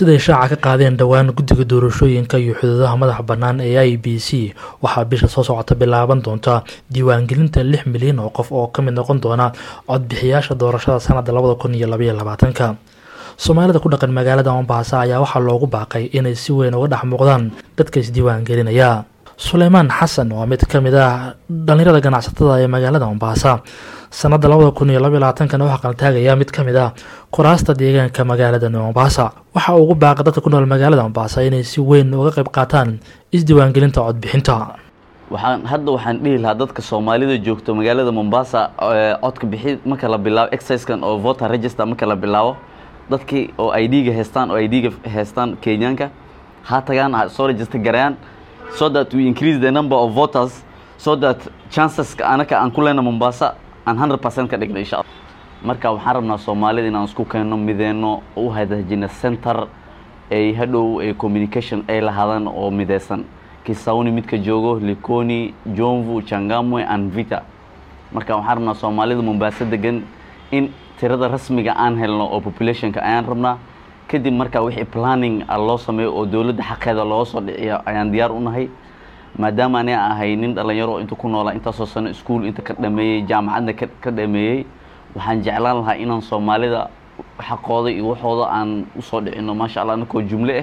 siday shaaca ka qaadeen dhowaan guddiga doorashooyinka iyo xuduudaha madaxa bannaan ee i b c waxaa bisha soo socota bilaaban doonta diiwaangelinta lix milyan oo qof oo ka mid noqon doona codbixiyaasha doorashada sanadda labada kun iyo labaiyo labaatanka soomaalida ku dhaqan magaalada mombasa ayaa waxaa loogu baaqay inay si weyn uga dhex muuqdaan dadka isdiiwaangelinaya suleymaan xasan waa mid ka mid ah dhallinyarada ganacsatada ee magaalada mombasa sanadda labada kun iyo labaiyo labaatankana waxaa qaltaagaya mid ka mid ah kuraasta deegaanka magaalada mombasa waxa uu ugu baaqay dadka ku nool magaalada mombasa inay si weyn uga qayb qaataan isdiiwaangelinta codbixinta waxaan hadda waxaan dhihi lahaa dadka soomaalida joogto magaalada mombasa codka bixi marka la bilaabo exerciskan oo voter register marka la bilaabo dadkii oo i d-ga haystaan oo i d-ga haystaan kenyaanka ha tagaan ha soo register garayaan so that we increase the number of voters so that chanceska anaka aan ku leyna mombasa aan hundred percent ka dhigna insha allah marka waxaan rabnaa soomaalida inaan isku keenno mideyno u hadaajina center ay hadhow ay communication ay lahaadaan oo mideysan kisauni midka joogo likoni jomvu changamwe and vita marka waxaan rabnaa soomaalida mombasa degan in tirada rasmiga aan helno oo populationka ayaan rabnaa kadib markaa wixii planning loo sameeyo oo dowladda xaqeeda looga soo dhiciyo ayaan diyaar u nahay maadaama ani ahay nin dhalinyaro inta ku noolaa intaasoo sano ischool inta ka dhameeyey jaamacadna ka dhameeyey waxaan jeclaan lahaa inaan soomaalida xaqooda iyo waxooda aan usoo dhicino maasha allah anakoo jumle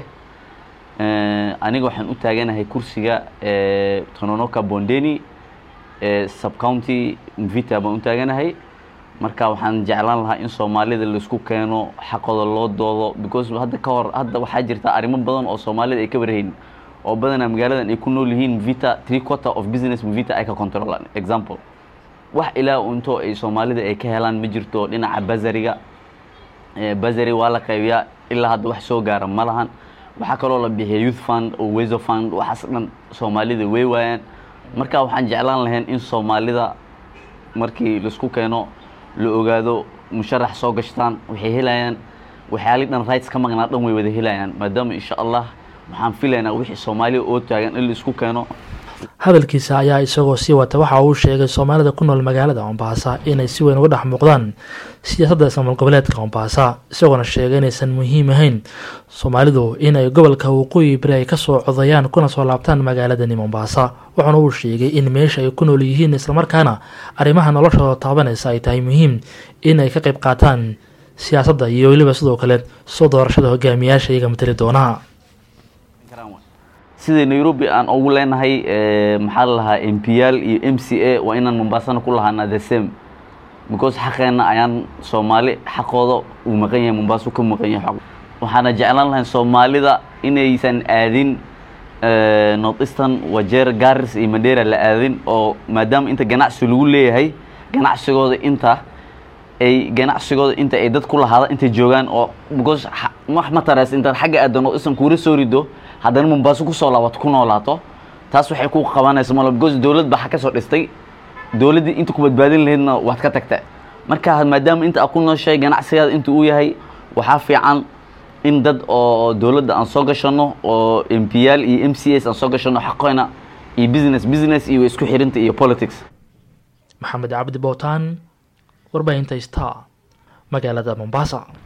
ah aniga waxaan u taaganahay kursiga tononoka bondeni subcounty mvita baan u taaganahay marka waxaan jeclaan lahaa in soomaalida laisku keeno xaqooda loo doodo because hadda ka hor hadda waxaa jirta arrimo badan oo soomaalida ay ka warhayn oo badanaa magaaladan ay ku nool yihiin vita three quarter of business vita ay ka controlaan example wax ilaa unto ay soomaalida ay ka helaan ma jirto dhinaca basariga basari waa la qaybiyaa ilaa hadda wax soo gaara ma lahan waxaa kaloo la bixiya youth fund oo weso fund waxaas dhan soomaalida way waayaan marka waxaan jeclaan lahayn in soomaalida markii laisku keeno la ogaado musharax soo gashtaan waxay helayaan waxyaali dhan rights ka maqnaa dhan way wada helayaan maadaama insha allah waxaan filaynaa wixii soomaaliya oo taagan in la isku keeno hadalkiisa ayaa isagoo sii wata waxa uu sheegay soomaalida ku nool magaalada mombasa inay si weyn uga dhex muuqdaan siyaasadda ismaamul goboleedka mombasa isagoona sheegay inaysan muhiim ahayn soomaalidu inay gobolka waqooyi bari ay kasoo codayaan kuna soo laabtaan magaaladani mombasa wuxuuna uu sheegay in meesha ay ku nool yihiin islamarkaana arrimaha noloshooda taabanaysa ay tahay muhiim inay ka qayb qaataan siyaasadda iyo weliba sidoo kale soo doorashada hogaamiyaasha iyaga matali doonaa sida nairobi aan ugu leenahay maxaa la lahaa m p l iyo m c a waa inaan mombasana ku lahaana the same because xaqeenna ayaan soomaali xaqooda uu maqan yahay mombasa ka maqan yahay waxaana jeclaan lahayn soomaalida inaysan aadin north eastern wajeer garis iyo madera la aadin oo maadaama inta ganacsi lagu leeyahay ganacsigooda inta ay ganacsigooda inta ay dad ku lahaada intay joogaan oo because wax ma tarays intaad xagga aada north eastern kuura soo rido haddana mombaaso kusoo laabato ku noolaato taas waxay ku qabanaysa mal because dowlad baa ka soo dhistay dowladdii inta ku badbaadin lahaydna waad ka tagta marka maadaama inta aad ku nooshahay ganacsigaada inta uu yahay waxaa fiican in dad oo dowladda aan soo gashano oo m p l iyo m c s aan soo gashano xaqoyna iyo business business iyo isku xirinta iyo politics maxamed cabdi bootaan warbaahinta star magaalada mombasa